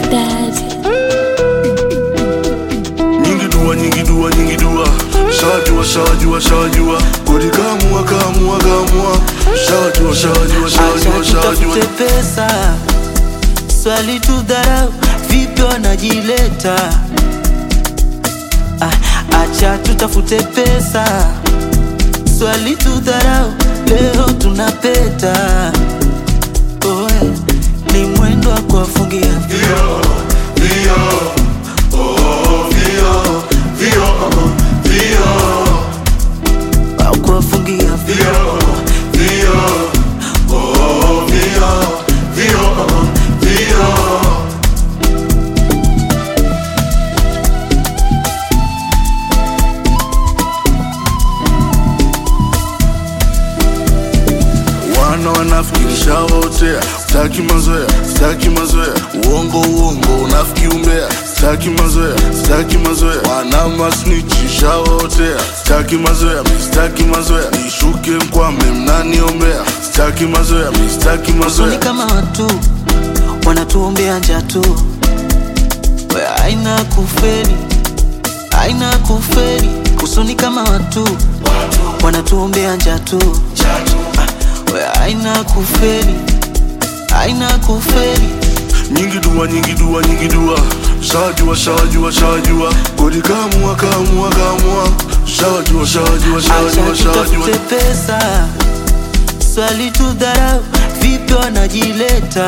Daddy. nyingi dua nyingi dua nyingi dua shawajua shawajua shawajua kodi kamua kamua kamua shawajua shawajua shawajua Acha shawajua tutafute pesa, swali tu dharau, vipi wanajileta? Ah, Acha tutafute pesa, swali tu dharau, leo tunapeta. Oe, ni mwendo wa kuwafungia Vio, vio, oh, vio, vio, vio, wa kuwafungia vio, vio, oh, vio, vio, vio. wana wanafikirisha wotea staki mazoea staki mazoea uongo uongo unafiki umbea staki mazoea staki mazoea wana masnichisha wotea staki mazoea mi staki mazoea nishuke mkwame mnaniombea staki mazoea mi staki Usoni mazoea kama watu wanatuombea njaa tu, we aina kufeli, aina kufeli. Usoni kama watu wanatuombea njaa tu, we aina kufeli, aina kufeli. nyingi dua nyingi dua nyingi dua shawajua shawajua shawajua kodi kamua kamua kamua shawajua shawajua shawajua Acha shawajua tutafute pesa, swali tu dharau, vipi wanajileta?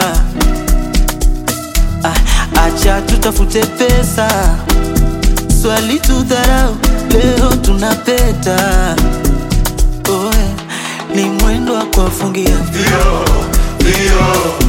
Ah, Acha tutafute pesa, swali tu dharau, leo tunapeta. Oe, ni mwendo wa kuwafungia Vio, vio,